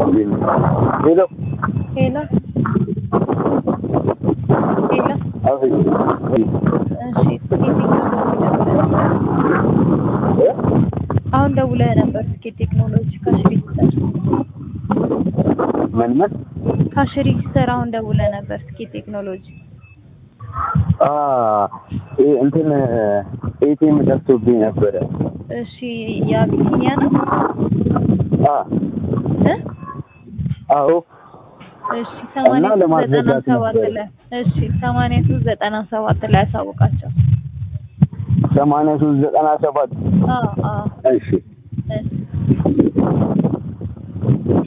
ሄሎ ሄሎ ሄሎ አቤት እሺ አሁን ደውለህ ነበር እስኪ ቴክኖሎጂ ካሽ ሬጂስተር ምን ምን ካሽ ሬጂስተር አሁን ደውለህ ነበር እስኪ ቴክኖሎጂ አ ይሄ እንትን ኤቲኤም ጠፍቶብኝ ነበረ እሺ የአቢሲኒያ ነው አ እ አዎ እሺ ሰማንያ ሶስት ዘጠና ለማስረዳት ሰባት ነበር። ላይ እሺ ሰማንያ ሶስት ዘጠና ሰባት ላይ አሳውቃቸው ሰማንያ ሶስት ዘጠና ሰባት አዎ አዎ እሺ እሺ